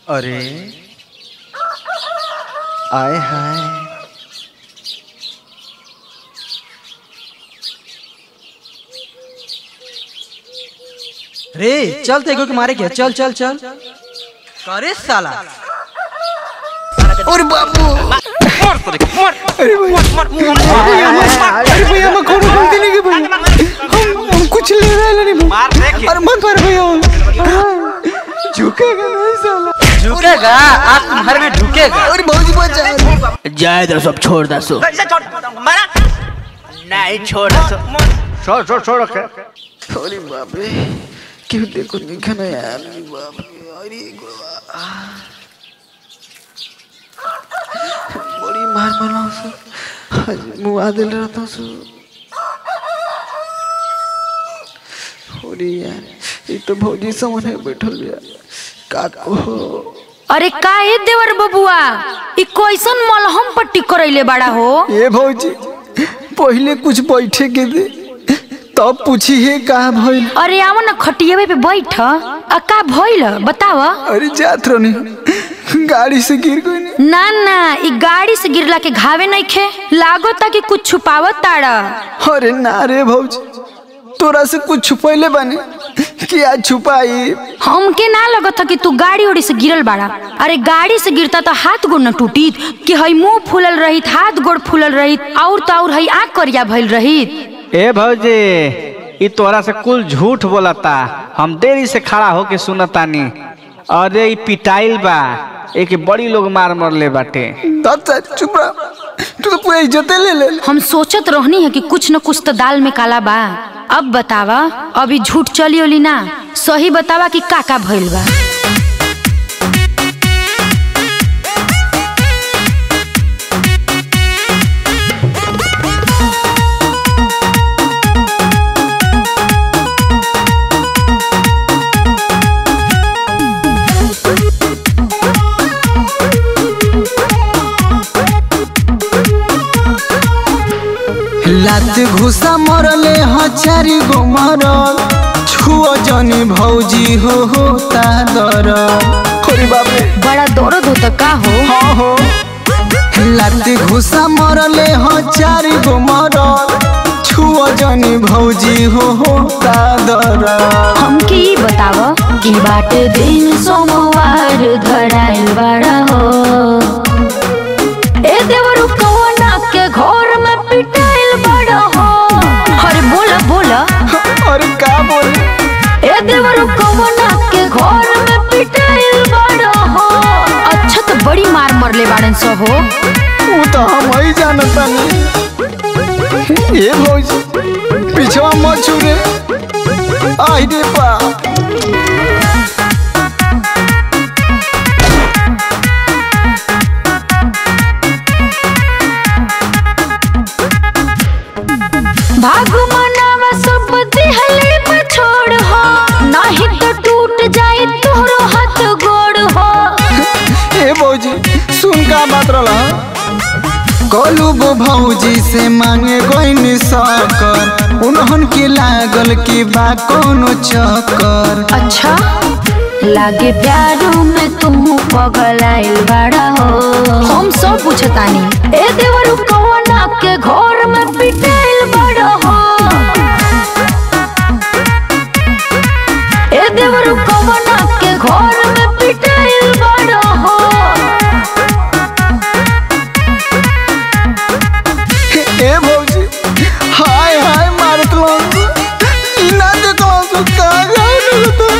अरे आए हाय रे चल तेगो के मारे क्या चल चल चल करे साला और बाबू अरे भैया मैं कौन गलती नहीं की भैया हम हम कुछ ले रहे नहीं भैया अरे मत मार भैया झुकेगा नहीं साला झुकेगा आज तुम्हारे में ढुकेगा अरे भौजी बचा जाए दो सब छोड़ दो सो नहीं छोड़ दो छोड़ छोड़ छोड़ के अरे बाप रे क्यों देखो दिखा ना यार अरे बाप रे अरे गोवा बड़ी मार मारा सो आज मुआ दिल रहता सो अरे यार ये तो भौजी सामने बैठल यार का कहो अरे का ए देवर बबुआ ई कैसन मलहम पट्टी करैले बड़ा हो ये भौजी पहले कुछ बैठे के दे तब पूछी है कहाँ भइल अरे आवा ना खटियावे पे बैठ आ का भइल बताव अरे जात रहनी गाड़ी से गिर गई नहीं ना ना ई गाड़ी से गिरला के घावे नहीं खे लागो ता कि कुछ छुपावत ताड़ा अरे ना रे भौजी तोरा से कुछ छुपैले बानी कि आज छुपाई हमके ना लगत था कि तू गाड़ी उड़ी से गिरल बाड़ा अरे गाड़ी से गिरता तो हाथ गोड़ न टूटीत कि हई मुंह फूलल रहित हाथ गोड़ फूलल रहित और तो और हई आँख करिया भइल रहित ए भौजी ई तोरा से कुल झूठ बोलता हम देरी से खड़ा होके सुनतानी अरे ई पिटाइल बा एक बड़ी लोग मार मरले बाटे अच्छा चुप रह तू तो पूरा इज्जते ले ले हम सोचत रहनी है कि कुछ न कुछ तो दाल में काला बा अब बतावा अभी झूठ चली ओली ना सही बतावा कि का का भइल बा लात घुसा मरले हचारी गो मरल छुओ जनी भौजी हो होता दर अरे बाप रे बड़ा दर्द होता का हो हाँ हो लात घुसा मरले हचारी गो मरल छुओ जनी भौजी हो होता दर हमके ई बताव कि बाटे दिन सोमवार धराइल बड़ा हो ए देवरु कवना के घर में पिटाइल बड़ा हो अरे बोला बोला अरे का बोले ए देवरु कवना के घर में पिटाइल बड़ा हो अच्छा तो बड़ी मार मरले बाड़न सो हो वो तो हम ही जानता नहीं ये भौजी पिछवा मत छुरे आई रे बा भागु मनावा सब दिहले पर छोड़ हो नहीं तो टूट जाए तोहरो हाथ गोड़ हो ए भौजी सुन का बात रहा कलू गो भौजी से मांगे गोइन सकर उन्हन के लागल की बा कोनो चक्कर अच्छा लागे प्यारू में तुम पगलाइल बड़ा हो हम सब पूछतानी ए देवरु कवना के घर में पिटाइल बड़ा हो ए देवरु कवना के घर में पिटाइल बड़ा हो ए भौजी हाय हाय मारत लोग इना देखो सो का गाय तो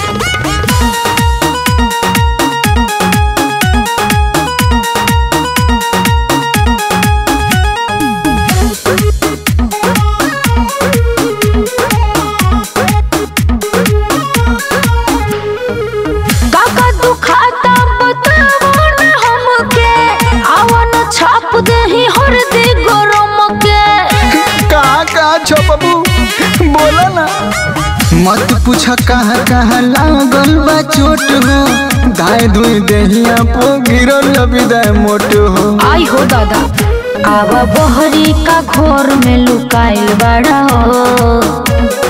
काका दुखाता बतावो न हमके आवन छाप देही हरदी गरम के कहाँ कहाँ छो बबू बोला ना मत पूछ कहाँ कहाँ लागल बा चोट हो दाए धुई देहिया पो गिरल विदाय मोट हो आई हो दादा आवा बहरी का घोर में लुकाइल बड़ा हो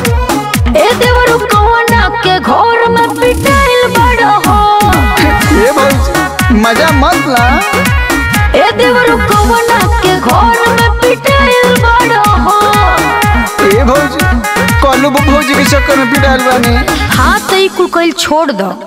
ए देवरु कवना के घोर में पिटाइल बड़ा हो ए मजा मत ला ए देवरू कवना के घर में पिटाइल बड़ा हो ए भौजी कलू भौजी के चक्कर में पिटाइल बानी हाँ तो ई कुल कइल छोड़ दो